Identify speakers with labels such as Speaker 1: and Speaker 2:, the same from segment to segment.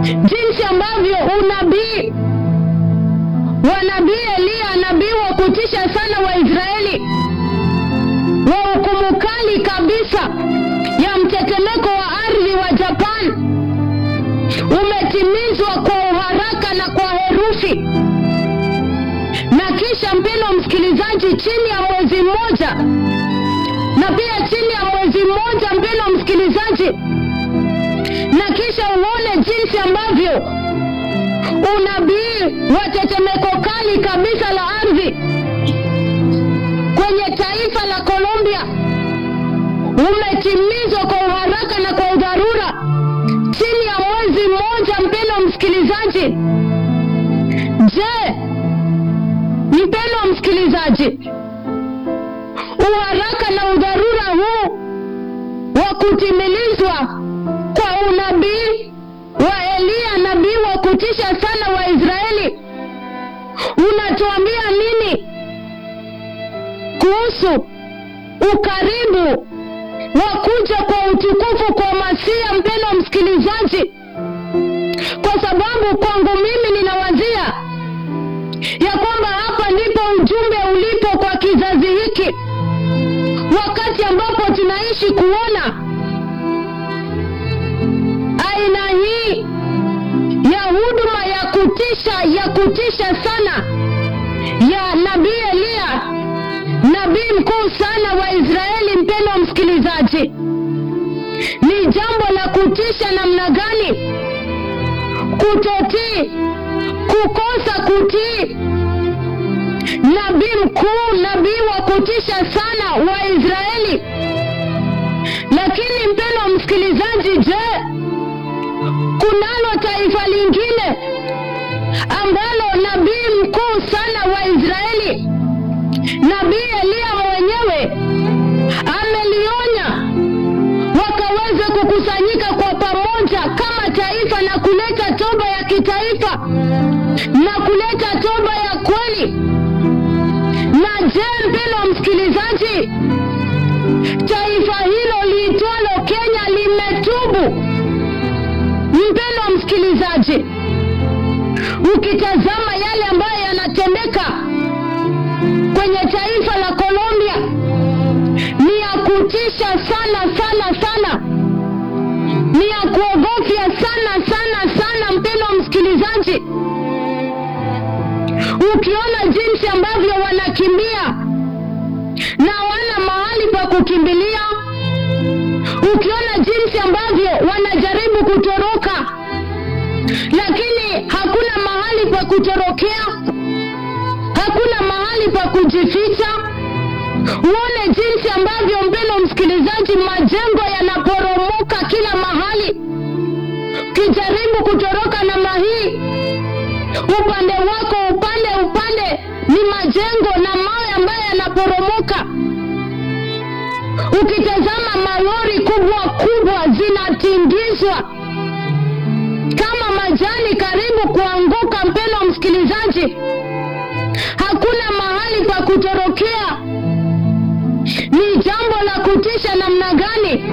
Speaker 1: jinsi ambavyo unabii wa nabii Eliya, nabii wa kutisha sana wa Israeli, wa hukumu kali kabisa ya mtetemeko wa ardhi wa Japan umetimizwa kwa uharaka na kwa herufi. Na kisha mpendo msikilizaji, chini ya mwezi mmoja, na pia chini ya mwezi mmoja, mpendo msikilizaji, na kisha uone jinsi ambavyo unabii wa tetemeko kali kabisa la ardhi kwenye taifa la Colombia umetimizwa kwa uharaka na kwa udharura chini ya mwezi mmoja. Mpendo msikilizaji, je, mpendo msikilizaji, uharaka na udharura huu wa kutimilizwa kwa unabii wa Eliya, nabii wa kutisha sana wa Israeli, unatuambia nini kuhusu ukaribu wa kuja kwa utukufu kwa Masia? Mpendo msikilizaji, kwa sababu kwangu mimi ninawazia ya kwamba hapa ndipo ujumbe ulipo kwa kizazi hiki, wakati ambapo tunaishi kuona aina hii ya huduma ya kutisha ya kutisha sana ya nabii Eliya, nabii mkuu sana wa Israeli. Mpendwa msikilizaji, ni jambo la kutisha namna gani kutotii, kukosa kutii nabii mkuu, nabii wa kutisha sana wa Israeli. Lakini mpendwa msikilizaji, je, kunalo taifa lingine ambalo nabii mkuu sana wa Israeli, nabii Eliya mwenyewe amelionya wakaweze kukusanyika kwa pamoja kama taifa na kuleta toba ya kitaifa na kuleta toba ya kweli. Na je, mpendwa msikilizaji, taifa hilo liitwalo Kenya limetubu? Mpendwa msikilizaji, ukitazama yale ambayo yanatendeka kwenye taifa la Colombia ni ya kutisha sana sana sana, ni ya kuogofya sana sana sana, mpendwa msikilizaji, ukiona jinsi ambavyo wanakimbia na wana mahali pa kukimbilia, ukiona jinsi ambavyo wanajaribu kutoroka lakini hakuna mahali pa kutorokea, hakuna mahali pa kujificha. Uone jinsi ambavyo, mpendwa msikilizaji, majengo yanaporomoka kila mahali. Ukijaribu kutoroka namna hii, upande wako, upande upande ni majengo na mawe ambayo yanaporomoka. Ukitazama malori kubwa kubwa zinatingizwa kama majani karibu kuanguka. Mpendwa msikilizaji, hakuna mahali pa kutorokea. Ni jambo la kutisha namna gani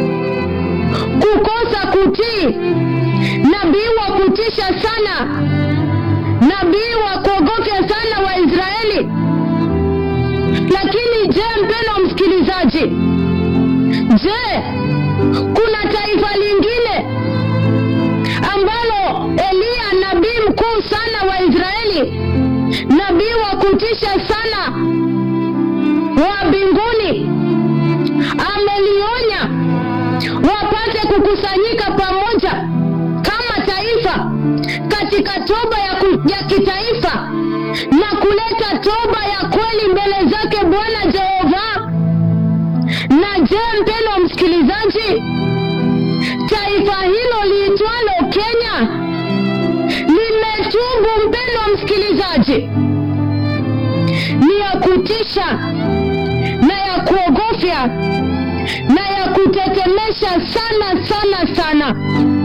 Speaker 1: kukosa kutii nabii wa kutisha sana, nabii wa kuogofya sana wa Israeli. Lakini je, mpendwa msikilizaji, je, kuna taifa lingine ambalo Eliya nabii mkuu sana wa Israeli, nabii wa kutisha sana wa mbinguni, amelionya wapate kukusanyika pamoja kama taifa katika toba ya, ku, ya kitaifa na kuleta toba ya kweli mbele zake Bwana Jehova. Na je, mpendwa msikilizaji, taifa hilo liitwalo Kenya limetubu? Mpendwa msikilizaji, ni ya kutisha na ya kuogofya na ya kutetemesha sana sana sana,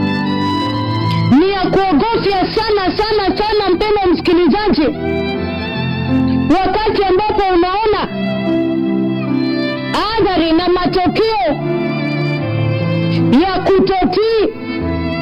Speaker 1: ni ya kuogofya sana sana sana, mpendwa msikilizaji, wakati ambapo unaona athari na matokeo ya kutotii